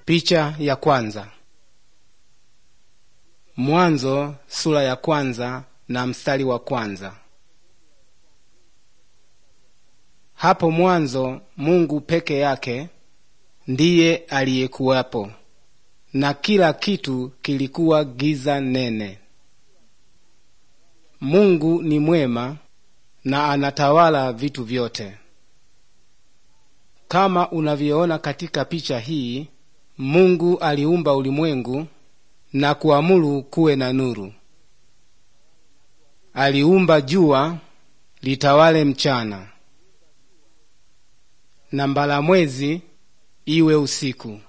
Picha ya kwanza. Mwanzo sura ya kwanza na mstari wa kwanza. Hapo mwanzo Mungu peke yake ndiye aliyekuwapo, na kila kitu kilikuwa giza nene. Mungu ni mwema na anatawala vitu vyote. Kama unavyoona katika picha hii, Mungu aliumba ulimwengu na kuamuru kuwe na nuru. Aliumba jua litawale mchana na mbalamwezi iwe usiku.